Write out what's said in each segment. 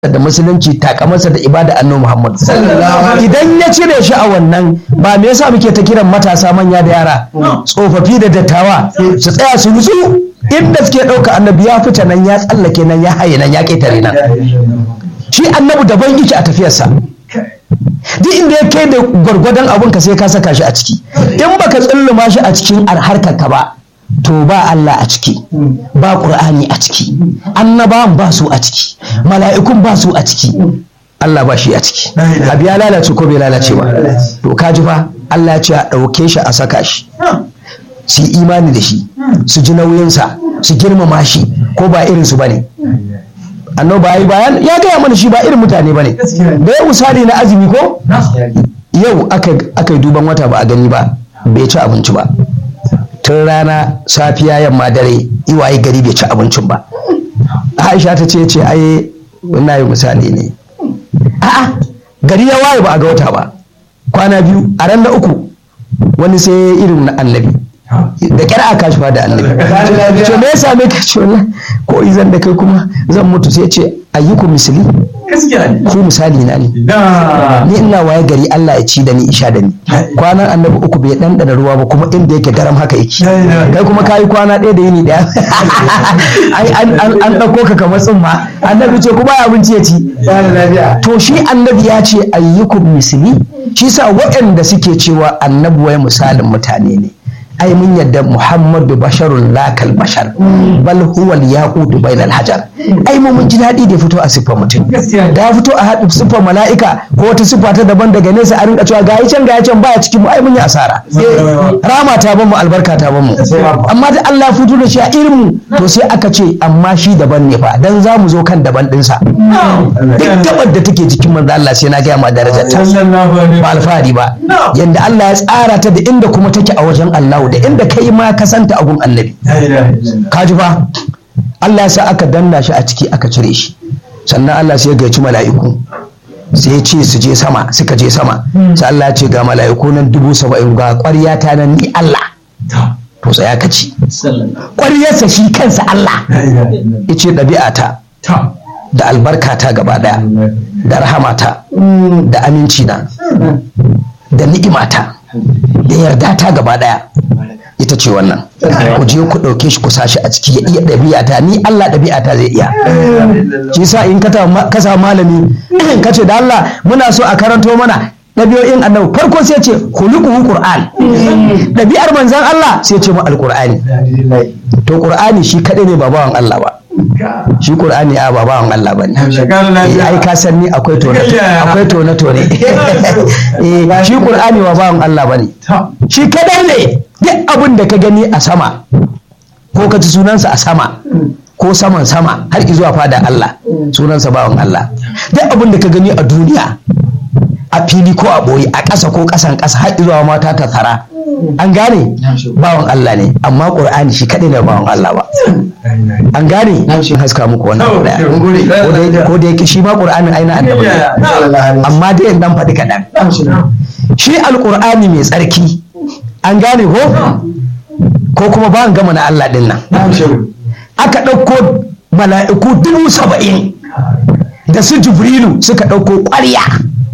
da musulunci takamarsa da ibada annabi Muhammad idan ya cire shi a wannan ba me yasa muke ta kiran matasa manya da yara tsofaffi da dattawa su tsaya su nutsu inda suke ɗauka annabi ya fita nan ya tsallake nan ya haye nan ya ƙetare nan shi annabi daban yake a tafiyarsa duk inda ya kai da gwargwadon abin ka sai ka saka shi a ciki in baka tsulluma shi a cikin harkar ka ba to ba Allah a ciki ba Qur'ani a ciki annabawan ba su a ciki mala'ikun ba su a ciki Allah ba shi a ciki abu ya lalace ko bai lalace ba to ka ji fa Allah ya ce a ɗauke shi a saka shi su yi imani da shi su ji nauyinsa su girmama shi ko ba irinsu ba ne annoba yi bayan ya gaya mana shi ba irin mutane ba ne da ya misali na azumi ko yau aka yi duban wata ba a gani ba bai ci abinci ba tun rana safiya yamma dare iwaye gari bai ci abincin ba aisha ta ce ce ai na yi misali ne a'a gari ya waye ba a ga wata ba kwana biyu a ran da uku wani sai irin na annabi da kyar aka shi da annabi ce me ya same ka ce wallahi ko izan da kai kuma zan mutu sai ce ayyuku misali ku misali na ne ni ina waye gari Allah ya ci da ni isha da ni kwanan annabi uku bai ɗanɗana ruwa ba kuma inda yake garam haka yake kai kuma kayi kwana ɗaya da yini ɗaya an ɗauko ka kamar tsumma annabi ce kuma abinci ya ci to shi annabi ya ce ayyukum misali shi sa waɗanda suke cewa annabi wai misalin mutane ne ai mun yadda muhammadu basharun lakal bashar bal huwa yaqutu bainal hajar ai mun mun ji daɗi da fito a siffar mutum da ya fito a haɗu siffar mala'ika ko wata siffa ta daban daga nesa a rinka cewa gayi can gayi can baya cikin mu ai mun yi asara rama ta ban mu albarka ta ban mu amma da Allah ya fito da shi a irin mu to sai aka ce amma shi daban ne fa dan za mu zo kan daban ɗinsa duk gabar da take jikin manzo Allah sai na gaya ma darajar ta ba alfahari ba yanda Allah ya tsara ta da inda kuma take a wajen Allah da inda kai ma ka santa a gun annabi kaji fa Allah ya sa aka danna shi a ciki aka cire shi sannan Allah sai ya gaici mala'iku sai ya ce su je sama suka je sama sai Allah ya ce ga mala'iku nan dubu saba'in ga ƙwarya ta nan ni Allah to tsaya ka ci ƙwaryarsa shi kansa Allah ya ce ɗabi'ata da albarkata gaba ɗaya da rahamata da aminci na da ni'imata da yarda ta gaba ɗaya ita ce wannan ku je ku ɗauke shi ku sashi a ciki ya iya ɗabi'ata ni Allah ɗabi'ata zai iya shi sa in ka samu malami ka ce da Allah muna so a karanto mana ɗabi'o'in annabi farko sai ce khuluquhu qur'an ɗabi'ar manzon Allah sai ce mu alqur'ani to qur'ani shi kadai ne ba bawan Allah ba shi qur'ani a ba bawan Allah bane ai ka san ni akwai tone akwai tone tone eh shi qur'ani ba bawan Allah bane shi kadai ne duk abin da ka gani a sama ko ka ji sunansa a sama ko saman sama har zuwa fada Allah sunansa bawan Allah duk abin da ka gani a duniya a fili ko a ɓoye a ƙasa ko ƙasan ƙasa har zuwa mata ta tara an gane bawan Allah ne amma ƙur'ani shi kaɗai ne bawan Allah ba an gane shi haska muku wannan ɗaya ko da yake shi ma ƙur'anin aina annabi amma dai dan faɗi kaɗan shi alƙur'ani mai tsarki an gane ko ko kuma ba gama na Allah ɗin nan aka ɗauko mala'iku dubu saba'in da su jibrilu suka ɗauko ƙwarya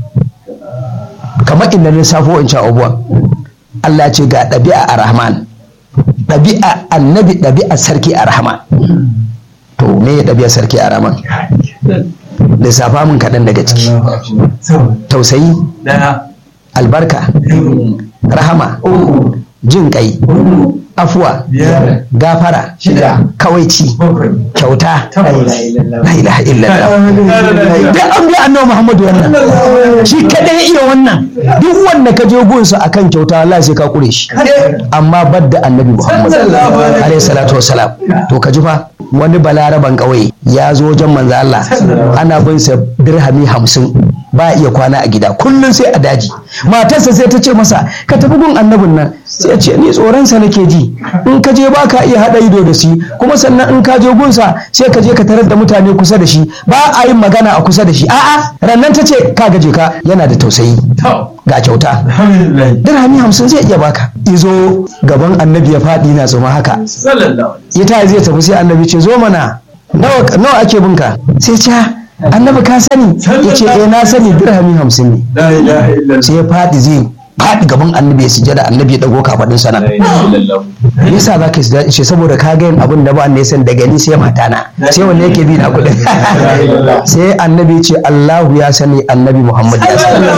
kamar inda lissafo in sha abubuwan Allah ce ga ɗabi'a a rahman ɗabi'a annabi ɗabi'a sarki a rahman to me ya ɗabi'a sarki a rahman lissafa min kaɗan daga ciki tausayi albarka rahama jin kai afuwa gafara kawaici kyauta la ilaha illallah da an bi annabi muhammadu wannan shi kadai iya wannan duk wanda ka je gunsa akan kyauta Allah sai ka kure shi amma badda annabi muhammadu alaihi salatu wassalam to ka ji fa wani balaraban kauye ya zo wajen manzo Allah ana bin sa dirhami hamsin ba iya kwana a gida kullum sai a daji matarsa sai ta ce masa ka tafi gun annabin nan sai ya ce ni tsoronsa nake ji in ka je ba ka iya haɗa ido da shi kuma sannan in ka je gunsa sai ka je ka tarar da mutane kusa da shi ba a yin magana a kusa da shi a'a rannan ta ce ka gaje ka yana da tausayi ga kyauta dirhami hamsin zai iya baka izo gaban annabi ya faɗi na tsoma haka ya ta zai tafi sai annabi ce zo mana nawa ake binka sai ce annabi ka sani ya ce eh na sani dirhami hamsin ne la ilaha illallah sai ya faɗi zai faɗi gaban annabi ya sujada annabi ya dago kafaɗin sana la ilaha illallah me yasa za ka sujada ce saboda ka ga yin abin da ba ne san daga ni sai matana sai wanne yake bi na kuɗin sai annabi ya ce Allahu ya sani annabi Muhammad ya sani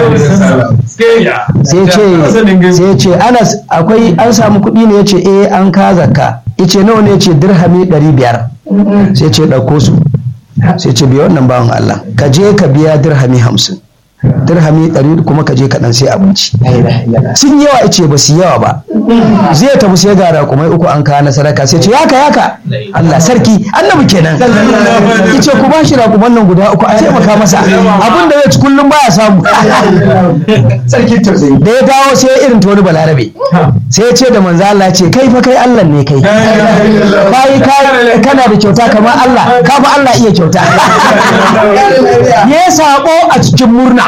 sai ce sai ce Anas akwai an samu kuɗi ne yace eh an ka zakka yace nawa ne yace dirhami 500 sai ce ɗauko su sai ce biya wannan bawan Allah ka je ka biya dirhami 50 dirhami 100 kuma ka je ka dan sai abinci sun yawa yace ba su yawa ba zai tafi sai ga raƙumai uku an kawo na sadaka sai ce yaka yaka Allah sarki annabi kenan yace ku ba shi raƙuman nan guda uku a taimaka masa abin da zai ci kullum baya samu sarki tausayi da ya dawo sai ya irin ta wani balarabe sai ya ce da manzo Allah ce kai fa kai Allah ne kai kai kai kana da kyauta kamar Allah ka fa Allah iya kyauta ya sako a cikin murna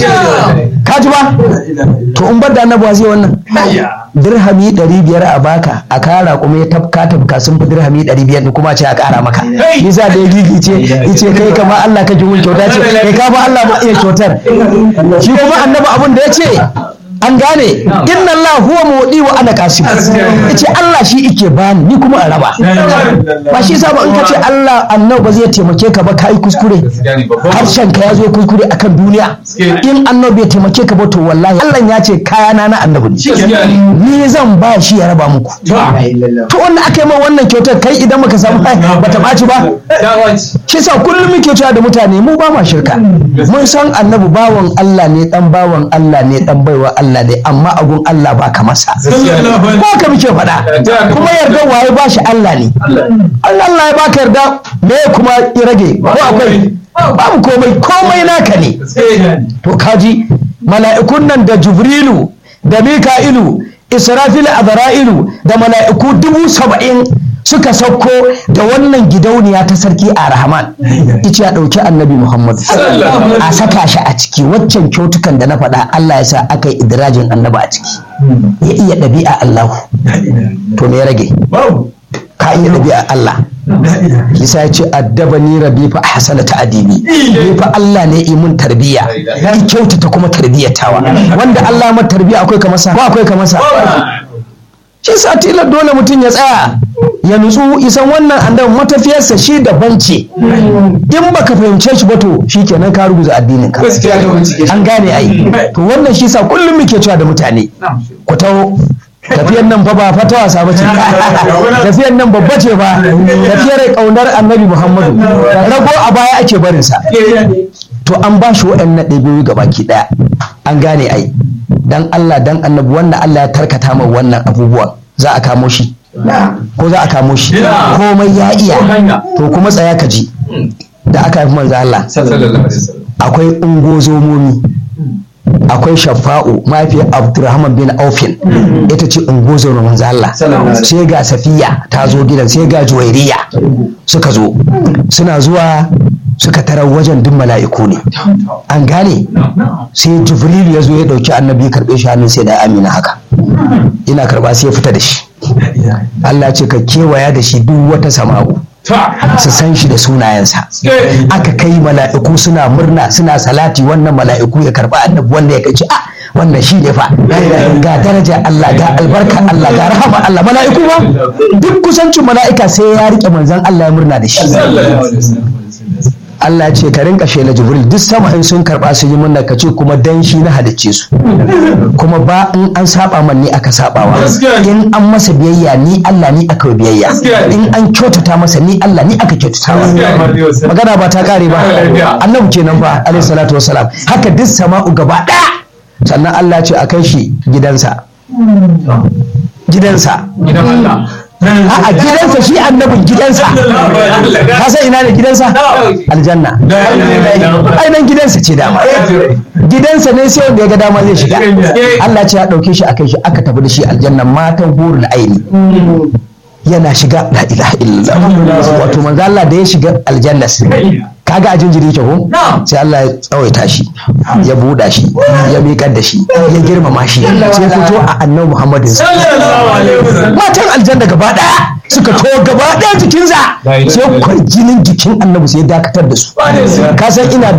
ka ji ba to in bar da annabawa zai wannan dirhami ɗari biyar a baka a kara kuma ya tafka tafka sun fi dirhami ɗari biyar ne kuma ce a kara maka nisa da ya gigice yace kai kamar Allah kake mun kyauta ce kai ka fa Allah ma iya kyautar shi kuma annabi abin da ya ce an gane inna Allah huwa mudi wa ana qasim yace Allah shi ike bani ni kuma a raba ba shi yasa ba in kace Allah annabi ba zai taimake ka ba kai kuskure harshen ka ya zo kuskure akan duniya in annabi bai taimake ka ba to wallahi Allah ya ce kayana na annabi ne ni zan ba shi ya raba muku to wanda aka yi ma wannan kyautar kai idan muka samu ba ta ɓaci ba shi sa kullum muke cewa da mutane mu ba ma shirka mun san annabi bawan Allah ne dan bawan Allah ne dan baiwa Allah ne amma agun Allah ba ka masa ko ka muke faɗa kuma yarda waye ba shi Allah ne Allah Allah ya baka yarda me kuma ya rage ko akwai babu komai komai naka ne to kaji mala'ikun nan da Jibrilu da Mika'ilu Israfil Azra'ilu da mala'iku dubu saba'in suka sauko da wannan gidauniya ta sarki a rahman ice ya ɗauki annabi muhammadu a saka shi a ciki waccan kyautukan da na faɗa allah ya sa aka yi idirajin annabi a ciki ya iya ɗabi'a allahu to me ya rage ka iya ɗabi'a allah Isa ya ce addaba ni rabi fa hasana ta adibi ni fa Allah ne yi mun tarbiya ki kyautata kuma tarbiyatawa wanda Allah ma tarbiya akwai ka masa ba akwai ka masa shi sa tilar dole mutum ya tsaya ya nutsu isan wannan andan matafiyarsa shi daban ce in baka fahimce shi ba to shikenan ka rubuta addinin ka an gane ai to wannan shi sa kullum muke cewa da mutane ku taho tafiyar nan fa ba fata wasa ba ce tafiyar nan babba ce ba tafiyar kaunar annabi muhammadu rago a baya ake barinsa to an ba shi waɗannan ɗabi'u ga baki ɗaya an gane ai dan Allah dan annabi wannan Allah ya tarkata mai wannan abubuwan za a kamo shi ko za a kamo shi komai ya iya to kuma tsaya ka ji da aka haifi manzo Allah akwai ungozomomi akwai shafa'u mahaifiyar abdurrahman bin aufin ita ce ungozo na manzo Allah sai ga safiya ta zo gidan sai ga juwairiya suka zo suna zuwa suka tarar wajen duk mala'iku ne an gane sai jibril ya zo ya dauki annabi karbe shi hannun sai da amina haka ina karba sai ya fita da shi Allah ce ka kewaya da shi duk wata sama'u su san shi da sunayensa aka kai mala'iku suna murna suna salati wannan mala'iku ya karba annabi wanda ya kai a wannan shi ne fa ga daraja Allah ga albarka Allah ga rahama Allah mala'iku ba duk kusancin mala'ika sai ya rike manzon Allah ya murna da shi Allah ya ce ka rinka shela Jibril duk sama in sun karba su yi munna ka ce kuma dan shi na halicce su kuma ba in an saba man ni aka sabawa in an masa biyayya ni Allah ni aka biyayya in an kyautata masa ni Allah ni aka kyautatawa magana ba ta kare ba annabi kenan ba alaihi salatu wassalam haka duk sama'u gaba daya sannan Allah ya ce a kai shi gidansa gidansa gidan Allah a gidansa shi annabin gidansa ka san ina ne gidansa aljanna ai nan gidansa ce dama gidansa ne sai wanda ya ga dama zai shiga Allah ce ya dauke shi akai shi aka tafi da shi aljanna matan hurul aini yana shiga la ilaha illallah wato manzo Allah da ya shiga aljanna kaga a jinjiri ke ko sai Allah ya tsawaita shi ya buɗa shi ya miƙar da shi ya girmama shi sai fito a annabi Muhammadin matan aljanna gaba ɗaya suka to gaba ɗaya jikinsa sai kwarjinin jikin annabi sai ya dakatar da su ka san ina da